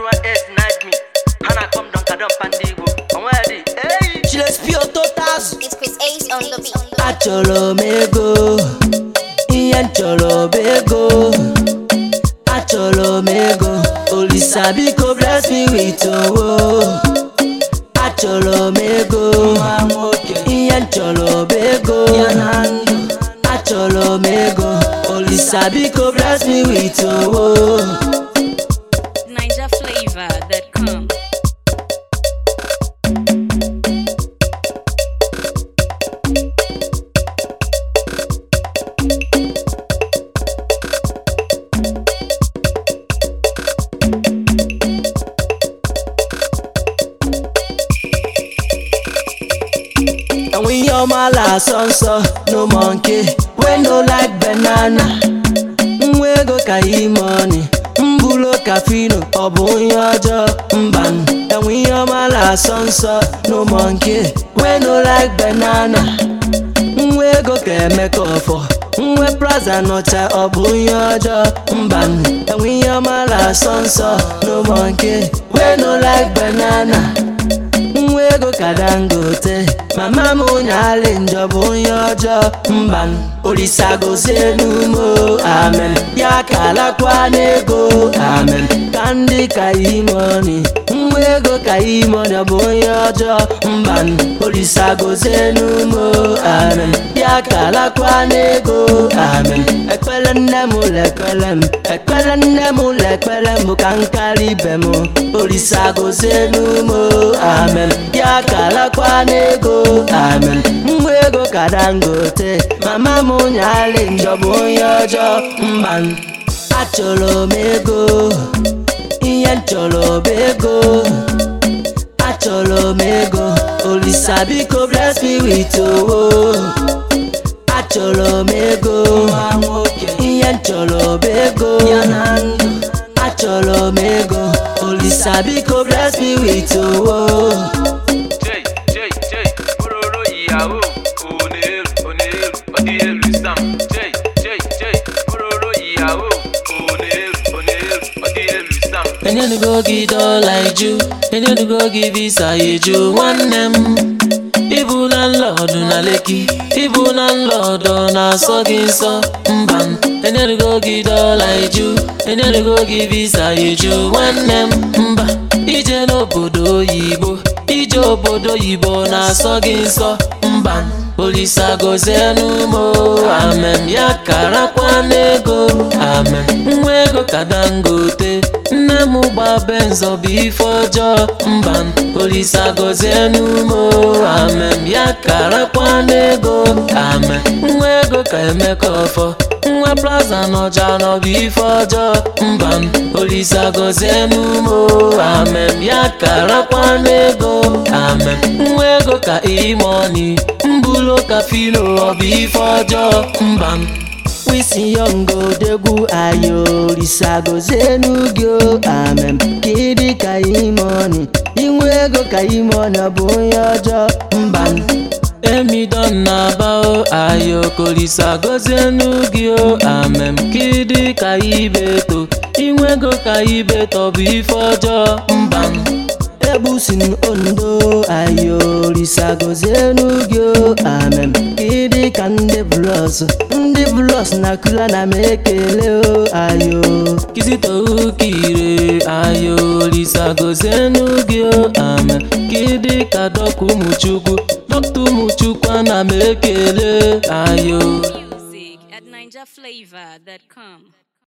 S denied me. Hana come down, kadam pandigo. Onwedi, hey. Chiles pio totas It's Chris Ace on the beat. Achọrọ m ego Ihe m chọrọ bụ ego Achọrọ m ego Olisa biko bless me with owo Achọrọ m ego Ihe m chọrọ bụ ego Achọrọ m ego Olisa biko bless me with owo NigerFlavor.com. And we all my last son so no monkey we no like banana nwa ego ka i money mbulo kafino ọ bụ onye ọjọọ mba enwe ihe ọma na-asọ nsọ no monkey we no like banana nwa ego ka emeka ọfọ nwe praza nọcha ọ bụ onye ọjọọ mba enwe ihe ọma na-asọ nsọ no monkey we no like banana nwa ego ka dangote mama m onye alị njọ bụ onye ọjọọ mba olisa gozie n'umo amen ya ka alakwa n'ego amen ka ndị ka imoni nwa ego ka imoni ọ bụ onye ọjọọ mba olisa gozie n'umo amen ya ka alakwa n'ego amen ekpere nne m ụlọ ekpere m ekpere nne m ụlọ ekpere m bụ ka m karịa ibe m olisa gozie n'umo amen ya ka alakwa n'ego amen nwa ego ka dangote mama m nyalị njọ bụ onye ọjọọ mba achọrọ m ego ihe m chọrọ bụ ego achọrọ m ego olisa biko bless me with owo achọrọ m ego ihe m chọrọ bụ ego achọrọ m ego olisa biko bless me with owo Jay, Jay, Jay, Ororo ìyàwó, Onelu, Onelu, Ọdíyelu Sam. Jay, Jay, Jay, Ororo ìyàwó, Onelu, Onelu, Ọdíyelu Sam. enyenugo gị dọla iju enyenugo gị visa eju nwanne m ịbụ na nlọdụ na leki ịbụ na nlọdụ na-asọ gị nsọ mba m enyenugo gị dọla iju enyenugo gị visa eju nwanne m mba ije n'obodo oyibo ije obodo oyibo na-asọ gị nsọ mba m olisa gozie n'umo amen ya karakwa n'ego amen nwa ego ka dangote nne m gba benzo bụ ife ọjọọ mba m olisa gozie n'umo amen ya karakwa n'ego amen nwa ego ka emeka ọfọ nwa plaza n'ọja n'ọbụ ife ọjọọ mba m olisa gozie n'umo amen ya karakwa n'ego amen nwa ego ka imoni mbulo ka filo ọbụ ife ọjọọ mba m wisi yongo degwu ayo risagozie n'ugio amen kidi ka imoni inwe ego ka imoni ọ bụ onye ọjọọ mba m emidon na bao ayo kolisa gozie n'ugio amen kidi ka ibeto inwe ego ka ibeto bụ ife ọjọọ mba m ebusin ondo ayo risagozie n'ugio amen kidi ka ndị blos ndị blos na kula na m ekele o ayo kizitoukire ayo risagozie n'ugio amen kidi ka dọka ụmụchukwu dọkta ụmụchukwu ana m ekele ayo Music at NigerFlavor.com.